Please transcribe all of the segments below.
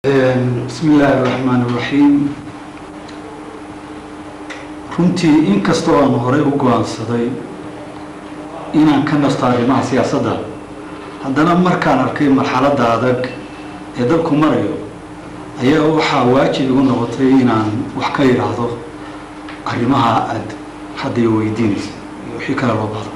bismi illaahi araxmaan iraxiim runtii inkastoo aan horey u go-aansaday inaan ka nasto arrimaha siyaasadda haddana markaan arkay marxaladda adag ee dalku marayo ayaa waxaa waajib igu noqotay inaan wax ka yidhaahdo arrimaha aada hadda i weydiinaysa iyo wixii kale loo bahdo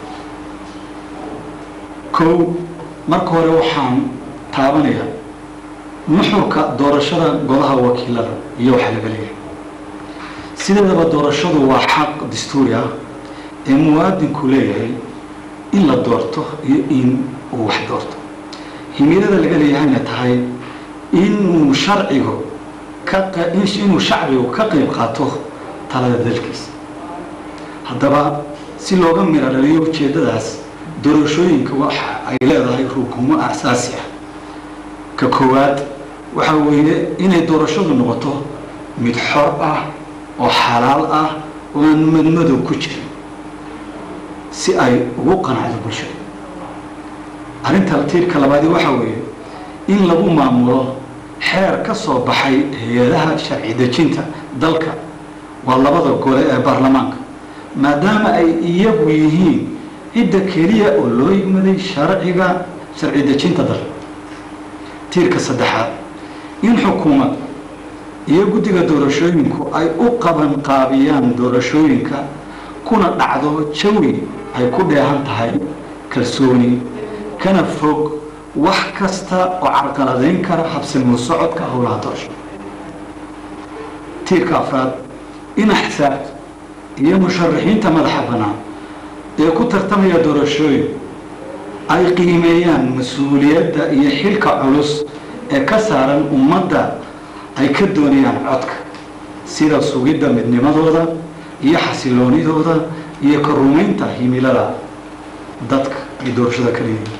kow marka hore waxaan taabanayaa nuxurka doorashada golaha wakiilada iyo waxaa laga leeyahay sideedaba doorashadu waa xaq dastuuri ah ee muwaadinku leeyahay in la doorto iyo in uu wax doorto himilada laga leeyahayna tahay inuu sharcigu ka inuu shacbigu ka qayb qaato talada dalkiisa haddaba si looga miro dhaliyo ujeeddadaas doorashooyinka waxa ay leedahay rukumo asaasi ah ka koowaad waxaa weeye inay doorashadu noqoto mid xor ah oo xalaal ah oo aan madmadow ku jirin si ay ugu qanacdo bulshada arrinta tiirka labaadi waxaa weeye in lagu maamulo xeer ka soo baxay hay-adaha sharci dejinta dalka waa labada gole ee baarlamaanka maadaama ay iyagu yihiin cidda keliya oo loo yigmaday sharciga sharci dejinta dalka tiirka saddexaad in xukuumad iyo guddiga doorashooyinku ay u qaban qaabiyaan doorashooyinka kuna dhacdo jawi ay ku dheehan tahay kalsooni kana fog wax kasta oo carqaladayn kara habsilmu socodka howlaha doorasho tiirka afraad in axsaabta iyo musharaxiinta madaxa bannaan ee ku tartamaya doorashooyin ay qiimeeyaan mas-uuliyadda iyo xilka culus ee ka saaran ummadda ay ka doonayaan codka sida sugidda midnimadooda iyo xasiloonidooda iyo ka rumaynta himilada dadka ay doorashada ka leeyihiin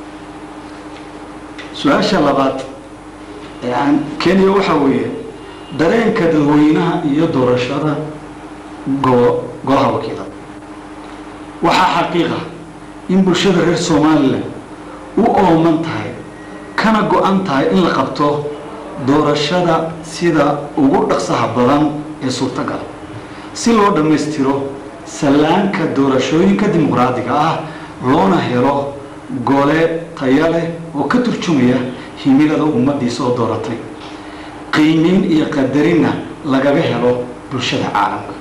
su-aasha labaad ee aan kenya waxaa weeye dareenka dadweynaha iyo doorashada go golaha wakiilada waxaa xaqiiqa in bulshada reer somalilan u ooman tahay kana go-an tahay in la qabto doorashada sida ugu dhaqsaha badan ee suurtagala si loo dhammaystiro sallaanka doorashooyinka dimuqraadiga ah loona helo gole taya leh oo ka turjumaya himilada ummaddii soo dooratay qiimeyn iyo qadarinna lagaga helo bulshada caalamka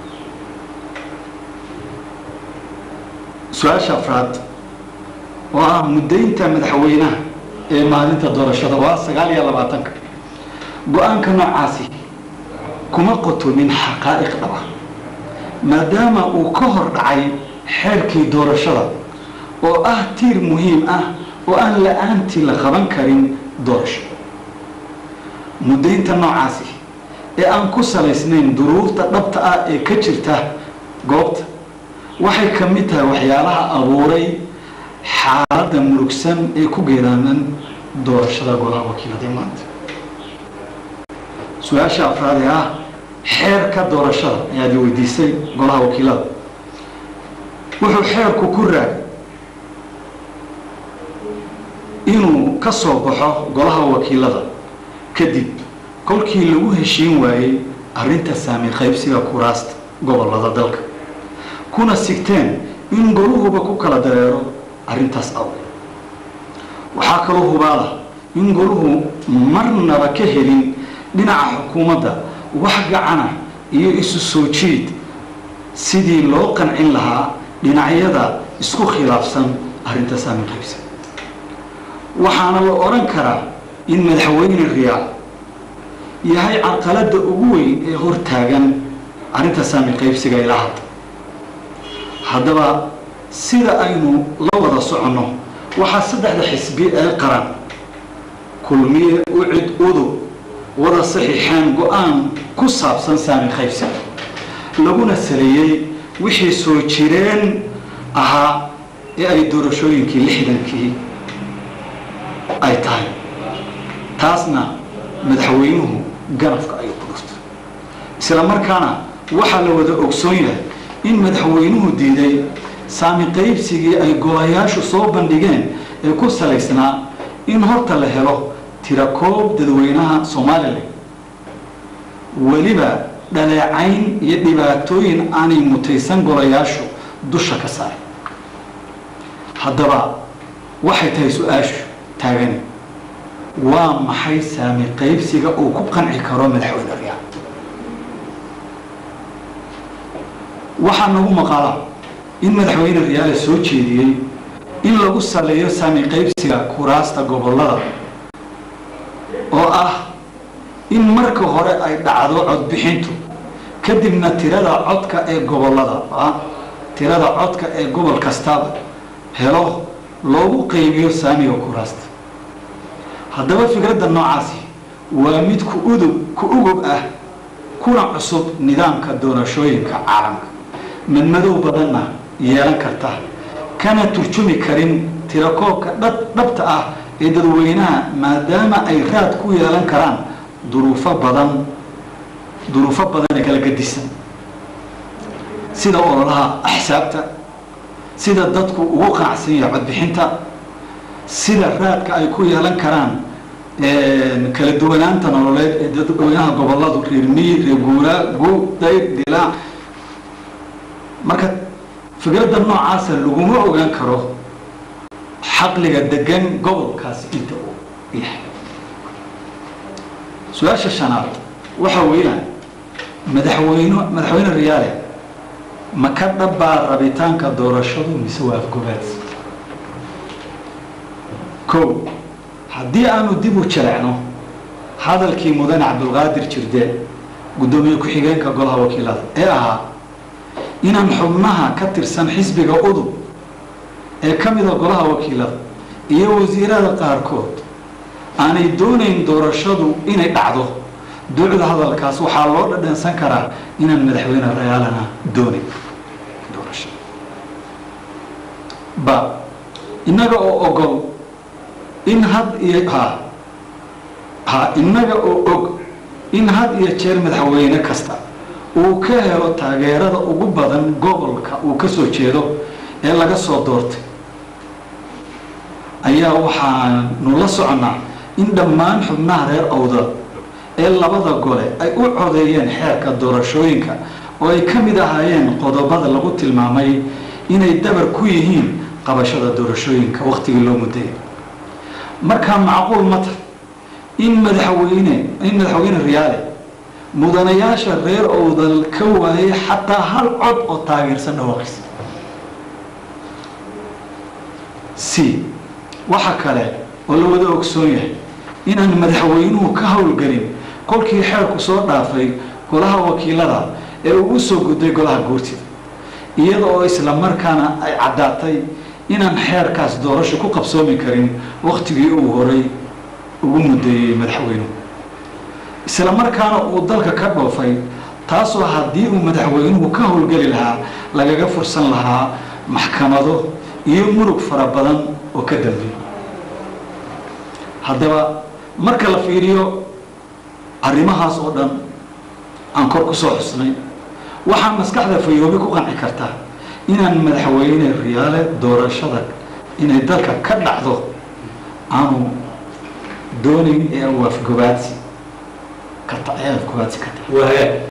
su-aasha afraad oo ah muddaynta madaxweynaha ee maalinta doorashada waa sagaal iyo labaatanka go-aanka noocaasi kuma qotomin xaqaa'iq dhaba maadaama uu ka hor dhacay xeerkii doorashada oo ah tiir muhiim ah oo aan la-aantii la qaban karin doorasho muddaynta noocaasi ee aan ku salaysnayn duruufta dhabta ah ee ka jirta goobta waxay ka mid tahay waxyaalaha abuuray xaaladda murugsan ee ku geeraaman doorashada golaha wakiilada maanta su-aasha afraad ee ah xeerka doorashada ayaad i weydiisay golaha wakiilada wuxuu xeerku ku raagay inuu ka soo baxo golaha wakiilada kadib kolkii lagu heshiin waayey arrinta saami qaybsiga kuraasta gobolada dalka kuna sigteen in goluhuba ku kala dareero arrintaas awgeed waxaa kaloo hubaala in goluhu marnaba ka helin dhinaca xukuumadda wax gacana iyo isu soo jiid sidii loo qancin lahaa dhinacyada isku khilaafsan arrinta saami qaybsi waxaana la odhan karaa in madaxweyne riyaal yahay carqaladda ugu weyn ee hortaagan arrinta saami qaybsiga ilaa hadda haddaba sida aynu la wada soconno waxaa saddexda xisbi ee qaran kulmiye ucid udub wada saxiixeen go-aan ku saabsan saami qaybsiga laguna saleeyey wixii soo jireen ahaa ee ay doorashooyinkii lixdankii ay tahay taasna madaxweynuhu ganafka ayuu ku dhuftay isla markaana waxaa la wada ogsoon yahay in madaxweynuhu diiday saami qaybsigii ay golayaashu soo bandhigeen ee ku salaysnaa in horta la helo tirakoob dadweynaha somalilan weliba dhaleecayn iyo dhibaatooyin aanay mutaysan golayaashu dusha ka saaray haddaba waxay tahay su-aashu taagani waa maxay saami qaybsiga uu ku qanci karo madaxweyne riyaal waxaa nagu maqala in madaxweyne riyaale soo jeediyey in lagu saleeyo saami qaybsiga kuraasta gobollada oo ah in marka hore ay dhacdo codbixintu kadibna tirada codka ee gobollada tirada codka ee gobol kastaba helo loogu qaybiyo saamiga kuraasta haddaba fikradda noocaasi waa mid ku udub ku ugub ah kuna cusub nidaamka doorashooyinka caalamka madmadow badanna yeelan karta kana turjumi karin tirakoobka dhabta ah ee dadweynaha maadaama ay raad ku yeelan karaan duruufo badan duruufo badan ee kala gadisan sida ololaha axsaabta sida dadku ugu qanacsan yahay codbixinta sida raadka ay ku yeelan karaan kala duwanaanta nololeed ee dadweynaha goboladu reer miyi reer guuraa gu dayr dilaac marka fikradda noocaasa laguma ogaan karo xaqliga degan gobolkaasi inta uu yahay su-aasha shanaad waxa weeyaan madaxweyne madaxweyne riyaale ma ka dhabbaa rabitaanka doorashadu mise waa afgobaadsi kow haddii aanu dib u jalecno hadalkii mudane cabdulqaadir jirde guddoomiye ku-xigeenka golaha wakiilada ee ahaa inaan xubnaha ka tirsan xisbiga udub ee ka mida golaha wakiilada iyo wasiirada qaarkood aanay doonayn doorashadu inay dhacdo duucda hadalkaas waxaa loo dhadhansan karaa inaan madaxweyne rayaalana doonayn doorashada ba innaga oo ogol in had iyo ha ha innaga oo og in had iyo jeer madaxweyne kasta uu ka helo taageerada ugu badan gobolka uu ka soo jeedo ee laga soo doortay ayaa waxaanu la soconnaa in dhammaan xubnaha reer awdal ee labada gole ay u codeeyeen xeerka doorashooyinka oo ay ka mid ahaayeen qodobada lagu tilmaamay inay dabar ku yihiin qabashada doorashooyinka wakhtigii loo mudayay markaa macquul ma tahay in madaxweyne in madaxweyne riyaale mudanayaasha reer owdal ka waayay xataa hal cod oo taageersan dhawaaqis c waxa kale oo la wada ogsoon yahay inaan madaxweynuhu ka howlgelin kolkii xeerku soo dhaafay golaha wakiilada ee uu u soo gudday golaha guurtida iyada oo isla markaana ay caddaatay inaan xeerkaas doorasho ku qabsoomi karin wakhtigii uu horay ugu muddeeyey madaxweynuhu isla markaana uu dalka ka dhoofay taasoo haddii uu madaxweynuhu ka howlgeli lahaa lagaga fursan lahaa maxkamado iyo murug fara badan oo ka dambeeya haddaba marka la fiiriyo arrimahaas oo dhan aan kor ku soo xusnay waxaa maskaxda fayoobi ku qanci karta inaan madaxweyne riyaale doorashada inay dalka ka dhacdo aanu doonayn ee waafgobaadsi ka ta- ee afgobaadsi ka tahay